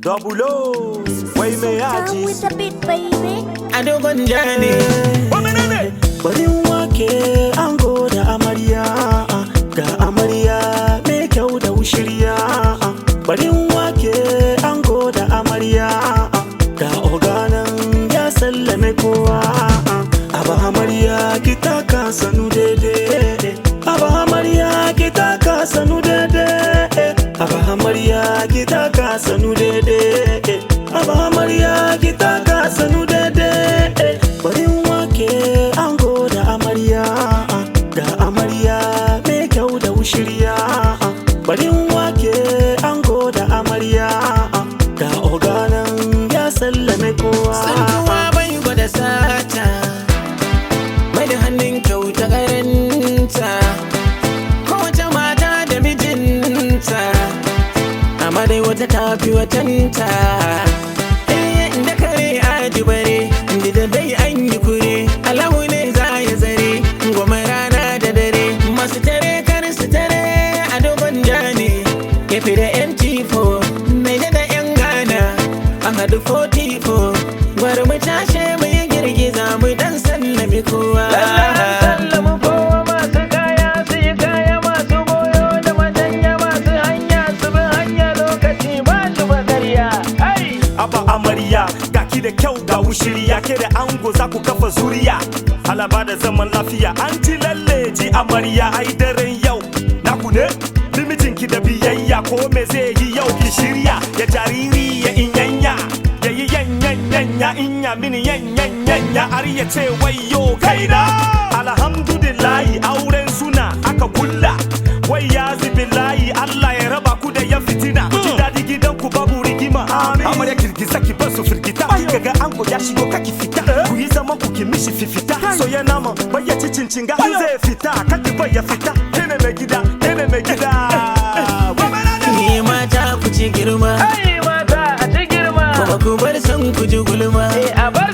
Double O, wai mai Down yaji. with the beat, baby. a dogon jani Bari wake ango da amarya ga amarya mai kyau da wushirya. Bari wake ango da amarya ga oganan ya sallame kowa. Aba amarya ki taka sanu daidai. Aba amarya ki taka sanu daidai. Aba amarya ki taka sanu daidai. Aba amarya ki taka sanu daidai. Bari wake ango da amarya ga amarya mai kyau da wushirya. Bari wake ango da amarya ga oganan ya sallame kowa. tsantuwa bai gwada sata mai da hannun kyauta karanta kowace mata da mijinta amma dai wata tafi watanta eh da kare aji bare inda da dai an yi kure alahu ne za ya zare goma rana da dare masu tare kar su tare a dogon jani kefi da mt4 mai da yan gana an haɗu 44 gwara mu tashe mu yi girgiza mu dan sallami kowa sallama kowa masu kaya su yi kaya masu goyo da matanya masu hanya su bi hanya lokaci ba shi bakarya ai Aba amarya ga ki da kyau ga wushiriya ke da ango za ku kafa zuriya halaba da zaman lafiya an ji lalle ji amarya ai daren yau na ku ne limitin ki da biyayya ko me zai yi yau ki shirya ya jariri ya inyanya ya yi yanyanyanya inya mini yanyanyanya har ya ce wayo kaina alhamdulillahi auren suna aka kulla wai ya layi Allah ya raba ku da yan fitina ku ji daɗi gidan ku babu rigima amarya girgiza ki bar su firgita kaga ango ya shigo kaki fita ku yi zaman ku ki mishi fifita soya nama bayya ci cincinga in zai fita kaki bai ya fita kene mai gida kene mai gida ni mata ku ci girma Ai mata a ci girma kuma ku bar son ku ji gulma a bar